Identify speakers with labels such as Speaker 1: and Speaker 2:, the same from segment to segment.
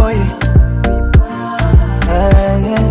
Speaker 1: boy ah, yeah.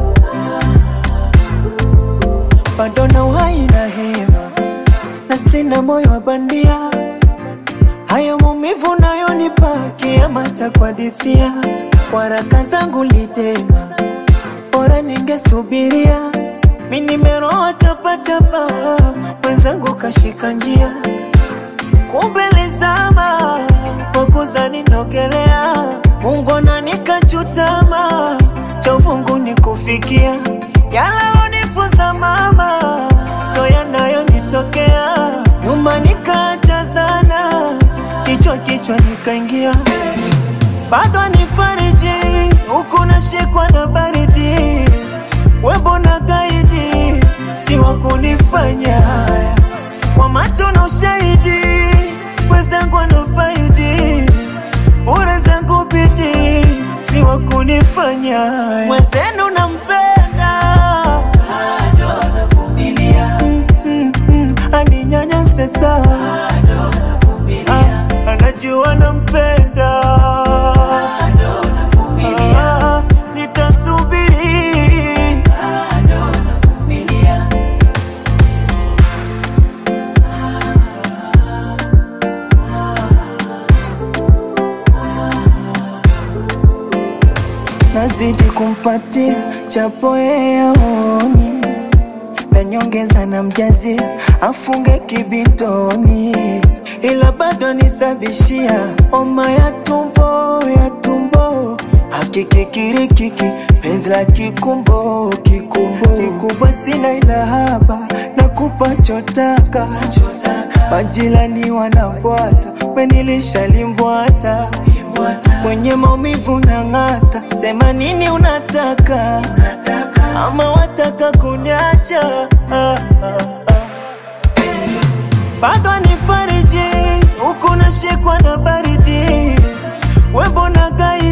Speaker 1: bado na uhai na hema na sina moyo wa bandia haya maumivu nayonipa kiama cha kuhadithia kwa raka zangu lidema bora ningesubiria mi nimeroa chapachapa mwenzangu kashika njia kumbe lizama kwa kuzani nogelea Mungu nikachutama cha uvungu ni kufikia yalalonifuza mama so yanayonitokea nyuma nikaacha sana kichwa kichwa nikaingia bado nifariji huku nashikwa na baridi webo na gaidi si wa kunifanya haya kwa macho na ushahidi wenzangu wanafaidi bure zangu bidi si wa kunifanya haya mwenzenu nampenda bado anavumilia mm, mm, mm, aninyanyase sana Ah, anajua nampenda Ah, nitasubiri nazidi kumpatia chapo yeye aoni na nyongeza na mjazi afunge kibitoni, ila bado nisabishia homa ya tumbo ya tumbo hakikikirikiki penzi la kikumbo kikumbo kikubwa sina ila haba na kupa chotaka majirani wanabwata menilisha limbwata kwenye maumivu na ng'ata sema nini unataka ama wataka kunyacha ah, ah, ah. bado nifariji huku nashikwa na baridi webo na gai